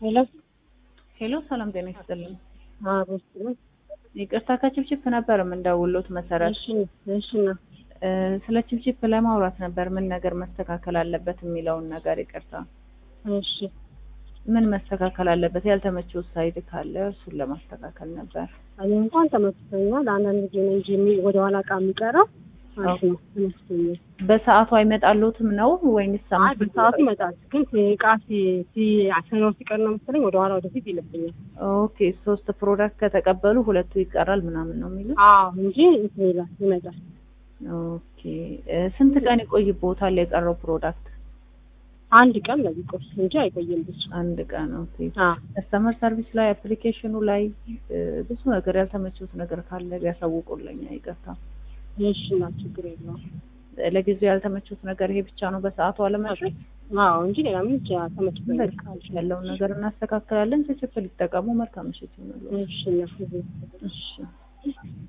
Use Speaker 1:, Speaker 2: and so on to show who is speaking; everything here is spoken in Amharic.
Speaker 1: ሄሎ
Speaker 2: ሄሎ ሰላም ጤና ይስጥልኝ።
Speaker 1: አቦስ ነው።
Speaker 2: ይቅርታ ከችፕችፕ ነበር የምንደውሎት መሰረት
Speaker 1: እሺ እሺ ነው።
Speaker 2: እ፣ ስለ ችፕችፕ ለማውራት ነበር ምን ነገር መስተካከል አለበት የሚለውን ነገር ይቅርታ
Speaker 1: እሺ
Speaker 2: ምን መስተካከል አለበት ያልተመቸው ሳይድ ካለ እሱን ለማስተካከል ነበር
Speaker 1: እኔ እንኳን ተመችቶኛል። አንዳንድ ጊዜ ነው እንጂ የሚ- ወደ ኋላ እቃ የሚቀረው አሪፍ ነው ተመችቶኛል።
Speaker 2: በሰዓቱ አይመጣሎትም ነው ወይንስ
Speaker 1: አይ በሰዓቱ ይመጣል፣ ግን እቃ ሲ- ሲ- አሰናው ሲቀር ነው መሰለኝ ወደ ኋላ ወደፊት ይልብኛል።
Speaker 2: ኦኬ ሶስት ፕሮዳክት ከተቀበሉ ሁለቱ ይቀራል ምናምን ነው የሚሉት
Speaker 1: አዎ እንጂ እንትን ይላል ይመጣል።
Speaker 2: ኦኬ እ፣ ስንት ቀን ይቆይቦታል የቀረው ፕሮዳክት
Speaker 1: አንድ ቀን ነው ቢቆይ እንጂ አይቆይም ብዙ።
Speaker 2: አንድ ቀን ኦኬ
Speaker 1: አዎ
Speaker 2: ከስተመር ሰርቪስ ላይ አፕሊኬሽኑ ላይ እ፣ ብዙ ነገር ያልተመቹት ነገር ካለ ቢያሳውቁልኝ ይቅርታ
Speaker 1: እሺ እና ችግር የለውም።
Speaker 2: ለጊዜው ያልተመቹት ነገር ይሄ ብቻ ነው በሰዓቱ አለመድረስ
Speaker 1: አዎ እንጂ ሌላ ምን ተመችቶኛል።
Speaker 2: በቃ ያለውን ነገር እናስተካክላለን ችችፕ ሊጠቀሙ መልካም ምሽት ይሁንልዎት
Speaker 1: እሺ እና
Speaker 2: እሺ